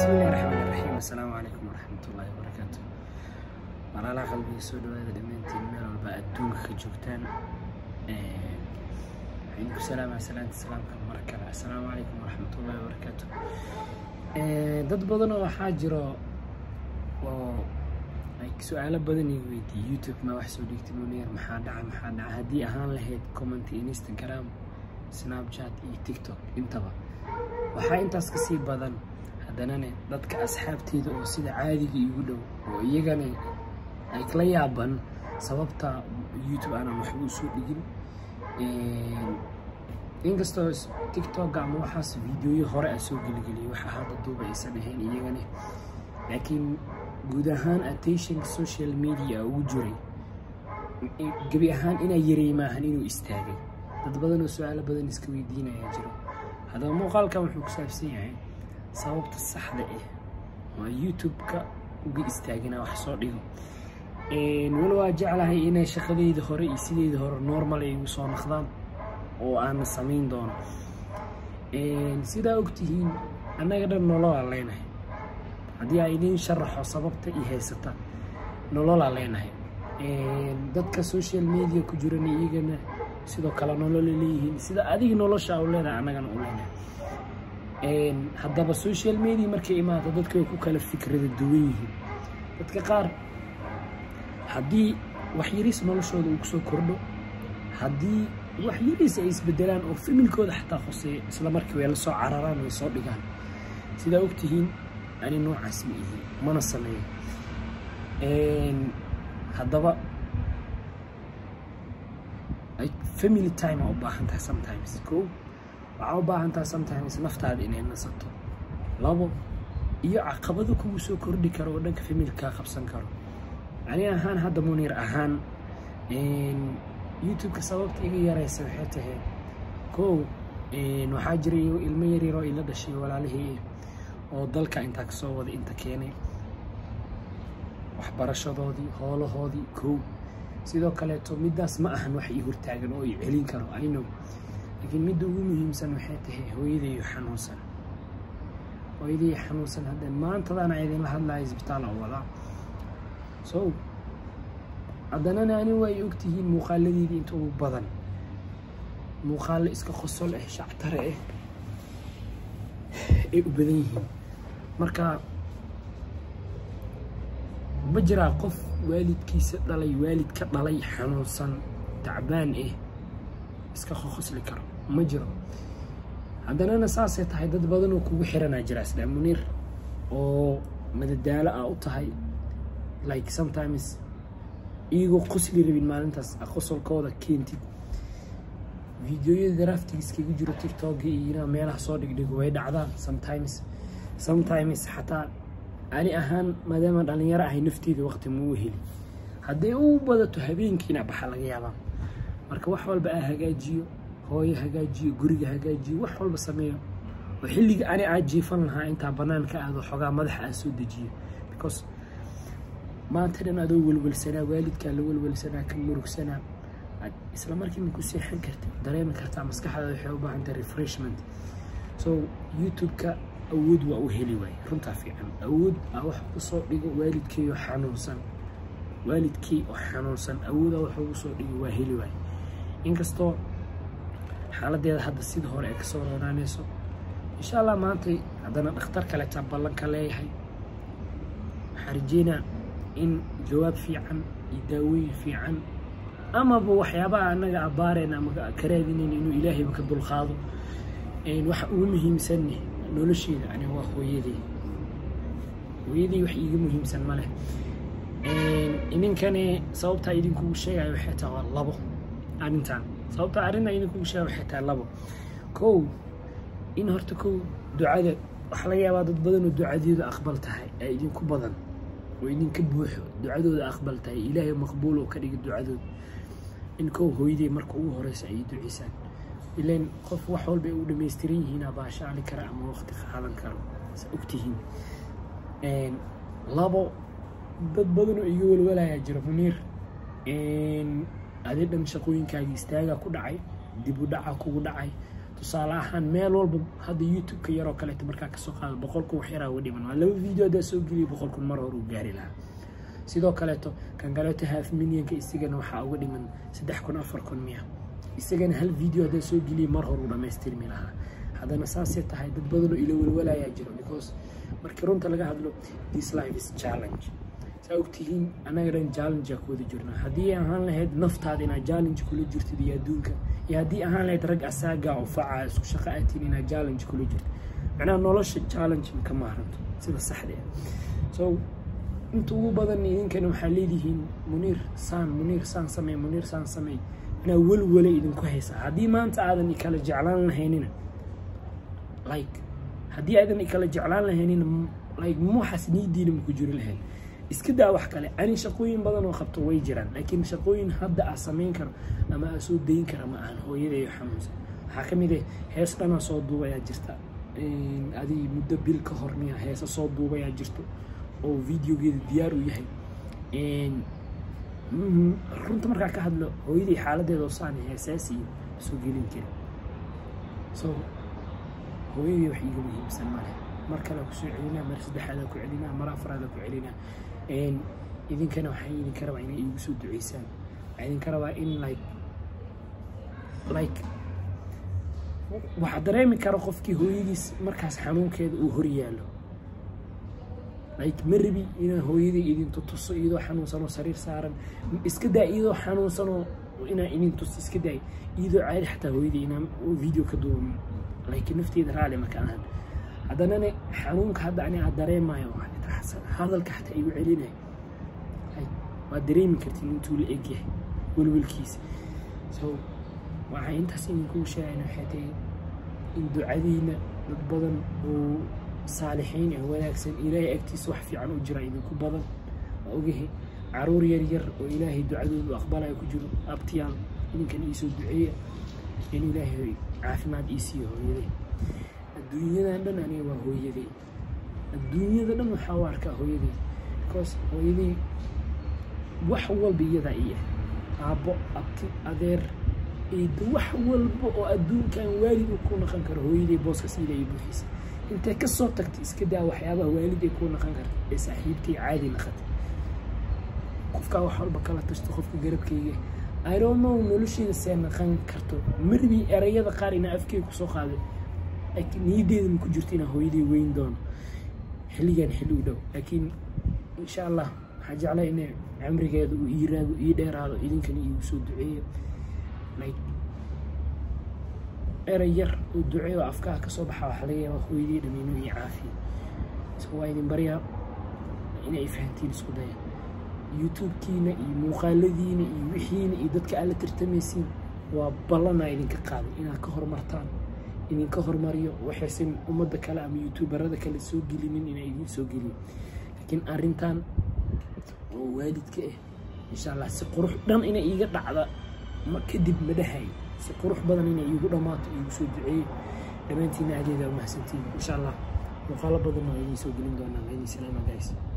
bismillahi raxmaan raxiim assalaamu calaykum waraxmatullaahi wabarakaatu walaalaha qalbiga soo dhawaada dhammaantiin meel walba adduunka ka joogtaan waxaan ku salaamaa salaanta salaamka mar kale assalaamu calaykum waraxmatullaahi wabarakaatu dad badan oo waxaa jiro oo ay su-aalo badan iga weydiiyey youtube ma wax soo dhigtay munir maxaa dhaca maxaa dhaca haddii ahaan lahayd comment instagram snapchat iyo tiktok intaba waxaa intaas ka sii badan haddanane dadka asxaabteeda oo sida caadiga igu dhow oo iyagana ay kala yaaban sababta youtube aanan waxba usoo dhigin inkastoo tiktok ama waxaas videoyo hore a soo geligeliyay waxa hadda duuba aysan ahayn iyagana laakiin guud ahaan attentionka social media ugu jiray gebi ahaan inaa yaray maahan inuu istaagay dad badan oo su-aalo badan iska weydiinaya jiro haddaba muuqaalkan wuxuu ku saabsan yahay sababta saxda ah waa youtube-ka uga istaagina wax soo dhigo wali waa jeclahay inay shaqadeyda hore iyo sideyda hore normal ay igu soo naqdaan oo aana samayn doono sidaa ogtihiin annaga dhan nololaa leenahay haddii aa idiin sharaxo sababta iyo haysata nololaa leenahay dadka social media ku jiran iyagana sidoo kale nolola leeyihiin sida adiga nolosha u leedahay annagana u leenahay haddaba social media markay imaado dadka way ku kala fikrada duwan yihiin dadka qaar haddii wax yariis noloshooda uu kusoo kordho haddii wax yariis ay isbedelaan oo familkooda xataa hoseeya isla markii way la soo cararaan way soo dhigaan sidaa ogtihiin ani noocaas ma ihi mana sameeyo haddaba family time aa u baahan tahay sometimes ko waxaa u baahan tahay sometimes naftaada inay nasato labo iyo caqabado kugu soo kordhi karo oo dhanka familkaa qabsan karo ani ahaan hadda muniir ahaan youtube-ka sababta iga yaraysa waxay tahay kow waxaa jira ilmo yaryaroo ila dhashay walaalihii oo dalka intaa kasoo wada inta keenay waxbarashadoodii hoolahoodii kow sidoo kaleeto middaas ma ahan wax ii hortaagan oo i celin karo inow laakiin midda ugu muhiimsan waxay tahay hooyadayo xanuunsan hooyadayo xanuunsan hadda maantadaana idinla hadlaya isbitaal oo wadaa so haddanana ani waa ay ogtihiin muuqaaladeedii inta ugu badan muuqaalo iska qosol ah shactare ah ay u badan yihiin marka ma jiraa qof waalidkiisa dhalay waalid ka dhalay xanuunsan tacbaan ah iska qoqosli karo ma jiro haddanana saasay tahay dad badan oo kugu xiranaa jira isdhaa muniir oo madadaalo ah u tahay like sometimes iyagoo qosli rabin maalintaas qosolkooda keentid videoyada daraftigiiskaga jiro tiktok iyo inaa meelaha soo dhigdhigo way dhacdaan sometimes sometimes xataa ani ahaan maadaama dhalinyaro ahay nafteeda waqti mau heli hadday u badato habeenkiina baxa laga yaabaa marka wax walba aa hagaajiyo hooyo hagaajiyo guriga hagaajiyo wax walba sameeyo oo xilliga ani aa jiifan lahaa intaa banaanka aado xogaa madaxa aa soo dejiyo because maanta dhan adoo welwelsanaa waalidkaa la welwelsanaa ka murugsanaa isla markiima ku seexan karta dareemi kartaa maskaxdaada waxay u baahan tahay refreshment so youtube-ka awood waa u heli waaye runtaa fiican awood aa wax kusoo dhigo waalidkeeyo xanuunsan waalidkey oo xanuunsan awoodaa wax ugu soo dhigo waa heli waaye inkastoo xaaladeeda hadda sida hore ay kasoo roonaanayso insha allah maantay haddana dhakhtar kaleetaa ballanka leeyahay waxaa rajeynaa in jawaab fiican iyo daawooyin fiican amaba waxyaabaha annaga abaareen ama karaadinayn inuu ilaahayba ka dulqaado waxa ugu muhiimsanne nolosheeda ani waa hooyadey hooyadey wax iiga muhiimsan ma leh idinkane sababtaa idinkugu sheegaya waxay tahay waa labo arrintan sababtaa arrintaa idinkugu sheegaya waxay tahay labo kow in horta kow ducada waxaa laga yaabaa dad badan oo ducadeedu aqbal tahay ee idinku badan oo idinka buuxo ducadooda aqbal tahay ilaahay maqbuul oo ka dhiga ducadooda in kow hooyadey marka ugu horeysa ay duceysaan ilan qof wax walba ay u dhamaystiran yihiin abaa shacli kara ama waqti qaadan karo sa ogtihiin labo dad badan oo iga walwalayaa jira muniir adi dhan shaqooyinkaagii istaagaa ku dhacay dib u dhaca kugu dhacay tusaale ahaan meel walba hadda youtube-ka yaroo kaleeto markaa kasoo qaado boqolku wax yaraa uga dhiman waa laba video haddaa soo geliya boqolkun mar hore uu gaari lahaa sidoo kaleeto kan kaleeto half millionka isagana waxaa uga dhiman saddex kun afar kun miya isagana hal video haddaa soo geliya mar hore uu dhamaystirmi lahaa haddana saasay tahay dad badanoo ila walwalayaa jiro because markii runta laga hadlo this life is challenge saa ogtihiin annaga dhan challengea ku wada jirnaa haddii ahaan lahayd naftaada inaad challenge kula jirtid iyo adduunka iyo haddii ahaan lahayd rag asaaga oo faca isku shaqo aatiin inaad challenge kula jirtid macnaha nolosha challenge ka maaranto sida saxda ah so inta ugu badan idinkana waxaa leedihiin muniir saan muniir saan samey muniir saan samey inaa welwale idinku haysaa haddii maanta aadan ikala jeclaan lahaynina like haddii aadan ikala jeclaan lahaynina like muuxaas niidiina maku jiri lahayn iska daa wax kale ani shaqooyin badan oo qabto way jiraan laakiin shaqooyin hadda aa samayn karo ama aa soo dayin kara ma ahan hooyadeeyo xanuunsan waxaa ka mid ah hees dhanaa soo duubayaa jirta adi muddo bil ka hor miya heesa soo duubayaa jirto oo videogeeda diyaar u yahay runta markaa ka hadlo hooyadii xaaladeeda oo saan heesaasiyo soo gelin kari so hooyadii wax iiga muhiimsan male mar kale kusoo celinaa mar saddexaadaa ku celinaa mar afraadaa ku celinaa idinkana waxaa idinka rabaa inay iigu soo duceysaan waxaa idinka rabaa in like like waxaa dareemi kara qofkii hooyadiis markaas xanuunkeeda uu hor yaalo like ma rabi inaan hooyadii idintu tuso iyadoo xanuunsanoo sariir saaran iska daa iyadoo xanuunsanoo inaan idin tuso iska daay iyadoo caadi xataa hooyadii inaan video ka duuban like nafteeda raali maka ahan haddanana xanuunka hadda ani aad dareemayo hadalka xataa igu celinayo waad dareemi kartiin intuu la egyahay welwelkiisa so waxaa intaas idinkuu sheegayna waxay tahay in ducadiina dad badan oo saalixiin ee wanaagsan ilaahay agtiisa wax fiican u jira idinku badan waa ogahay caruur yar yar oo ilaahay ducadoodu aqbalaya ku jiro abtiyaal idinkan iisoo duceeya in ilaahay caafimaad ii siiyo hooyaday adduunyadan dhan aniga waa hooyaday adduunyada dhan waxaa u arkaa hooyaday because hooyaday wax walba iyadaa ii ah aabbo abti adeer eeda wax walba oo adduunkan waalid uu ku naqan karo hooyaday booskaas ila ii buuxisa intay ka soo tagtay iska daa waxyaabaha waalid ay kuu naqan karta ee saaxiibtay caadi naqatay qofkaa wax walba kala tashto qofka garabkayga iromow nolosheeda see naqan karto marbi erayada qaar inaa afkeyga kusoo qaaday niyadeeda ma ku jirto inaa hooyaday weyn doono xilligan xilli u dhow laakiin insha allah waxaa jeclaa inay camrigeeda uu iiraado ii dheeraado idinkana iigu soo duceeyo like eray yar oo duceeyo afkaha kasoo baxa waxaa laga yaabaa hooyadii dhamiino iyo caafiya so waa idin baryaa inay fahantiin isku daya youtube-kiina iyo muuqaaladiina iyo wixiina iyo dadka aad la tartamaysiin waa ballanaa idinka qaaday inaad ka horumartaan idinka horumariyo waxaysan ummadda kale ama youtuberada kale soo gelinin inaa idin soo geliyo laakiin arrintan oo waalidka ah insha allah si qurux dhan inay iiga dhacda kadib ma dhahay si qurux badan inay iigu dhammaato iigu soo duceeyo dhammaantiina adeedaa umahsantiin insha allah muuqaalo badan waa idiin soo gelin doonaa waa idin salaama guys